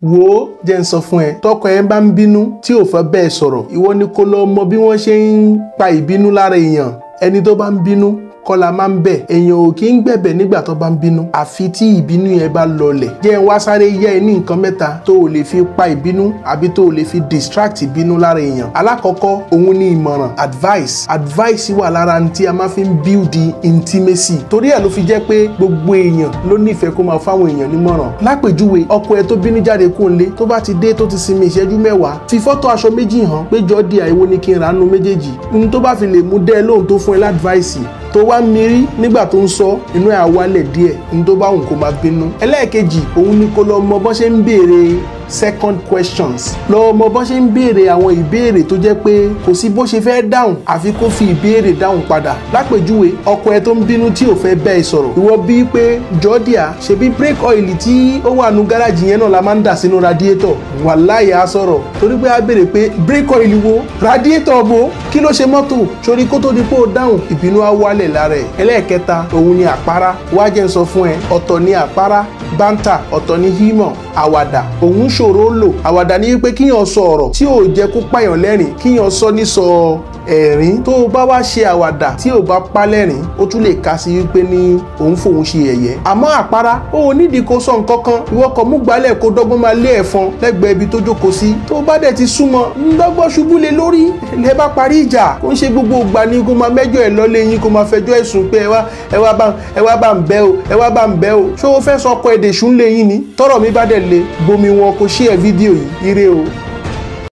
wò ó jẹ́ ń sọ fún ẹ tọkọ ẹ bá ń bínú tí ò fẹ́ bẹ́ẹ̀ sọ̀rọ̀ ìwọ ni kó lọ mọ bí wọ́n ṣe ń pa ìbínú lára èèyàn ẹni tó bá ń bínú kọ́la máa ń bẹ̀ èèyàn ò kí ń gbẹ̀bẹ̀ nígbà tó bá ń bínú àfi tí ìbínú yẹn bá lọlẹ̀ jẹ́ ń wá sáré yẹ ẹ ní nǹkan mẹ́ta tó o lè fi pa ìbínú àbí tó o lè fi distract ìbínú lára èèyàn alákọ̀ọ́kọ́ òun ni ìmọ̀ràn advice advice wà lára ní tí a máa fi ń build intimacy torí ẹ̀ ló fi jẹ́ pé gbogbo èèyàn ló nífẹ̀ẹ́ kó máa fáwọn èèyàn nímọ̀ràn lápèjúwe ọkọ ẹ tó bínú jáde kó ń lé tó bá ti dé tó ti sinmi ìṣẹ́jú mẹ́wàá fi fọ́tò aṣọ méjì hàn pé jọ́ di àìwo ni kí n ránú méjèèjì n tó bá fi lè mú dẹ́ lóhùn tó fún ẹ ládvice tó wá ń mirí nígbà tó ń sọ inú ẹ̀ á wálẹ̀ díẹ̀ ní tó bá òun kó máa bínú. ẹlẹ́ẹ̀kejì òun ni kó lọ mọ bọ́n ṣe ń béèrè second questions lọ mọ bọ́n ṣe ń béèrè àwọn ìbéèrè tó jẹ́ pé kò sí bó ṣe fẹ́ dáhùn àfi kó fi ìbéèrè dáhùn padà lápèjúwe ọkọ ẹ tó ń bínú tí ò fẹ́ bẹ́ẹ̀ sọ̀rọ̀ ìwọ bíi pé jọ́díà ṣebí brake oil tí ó wà nù gáràjì yẹn náà la máa ń dà sínú radiator wàláyé á sọ̀rọ̀ torí pé a béèrè pé brake oil wo radiator bo kí ló ṣe mọ́tò sórí kó tó di pé ó dáhùn ìbínú á wálẹ̀ lára ẹ̀ ẹlẹ́ẹ̀kẹta òun ni àpárá wá jẹ́ ń sọ fún ẹ ọ̀tọ̀ ni àpárá bántà ọ̀tọ̀ ni hímọ̀ àwàdà òun ṣòro lò àwàdà ni wípé kíyàn sọ ọ̀rọ̀ tí ò jẹ́ kó pààyàn lẹ́rìn kíyàn sọ ní sọ ẹ̀rín tó o bá wá ṣe àwàdà tí ò bá pa lẹ́rìn ó tún lè ka sí wípé ní òun fòun ṣe ẹ̀yẹ àmọ́ àpárá ó ò nídìí kó sọ nǹkan kan ìwọ kàn mú gbálẹ̀ kó dọ́gbọ́n máa lé ẹ̀fọn lẹ́gbẹ̀ẹ́ ibi tó jókòó sí tó bá dẹ̀ ti súnmọ́ ńdọ́gbọ́n ṣubú lé lórí lẹ́ bá parí ìjà kó ń ṣe gbogbo ìgbà ni kó máa mẹ́jọ ẹ̀ lọ́lé yín kó máa fẹjọ́ ẹ̀sùn pé ẹ wá ẹ wá bá ẹ wá bá ń bẹ́ o ẹ wá bá ń bẹ́ o ṣé o fẹ́ sọ ọkọ ẹ̀dẹ̀ ṣùn lé yín ni tọ́rọ̀ mi bá dẹ̀ le bomi wọn kó ṣí ẹ̀ fídíò yìí ire o.